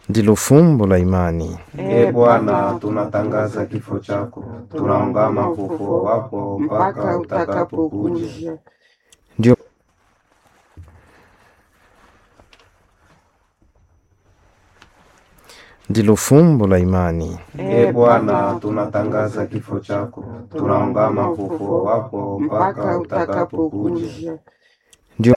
ndilo fumbo la imani. Ee Bwana, tunatangaza kifo chako, tunaungama ufufuo wako mpaka utakapokuja. Ndio ndilo fumbo la imani. Ee Bwana, tunatangaza kifo chako, tunaungama ufufuo wako mpaka utakapokuja. Ndio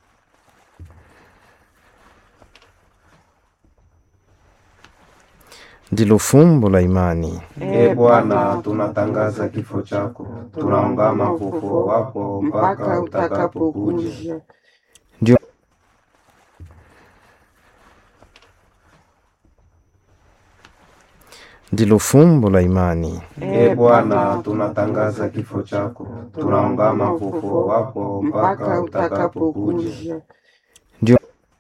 ndilo fumbo la imani. Ee Bwana, tunatangaza kifo chako, tunaungama ufufuo wako mpaka utakapokuja. Ndio ndilo fumbo la imani. Ee Bwana, tunatangaza kifo chako, tunaungama ufufuo wako mpaka utakapokuja. Ndio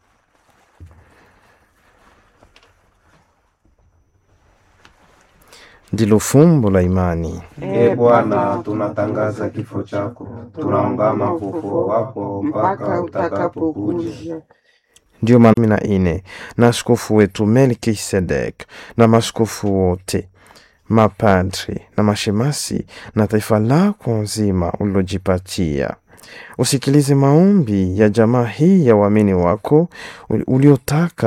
ndilo fumbo la imani. Ee Bwana, tunatangaza kifo chako, tunaungama ufufuo wako mpaka utakapokuja. Ndio maana na ine na askofu wetu Melkisedek na maskofu wote mapadri na mashemasi na taifa lako nzima ulilojipatia usikilize maombi ya jamaa hii ya waamini wako uliotaka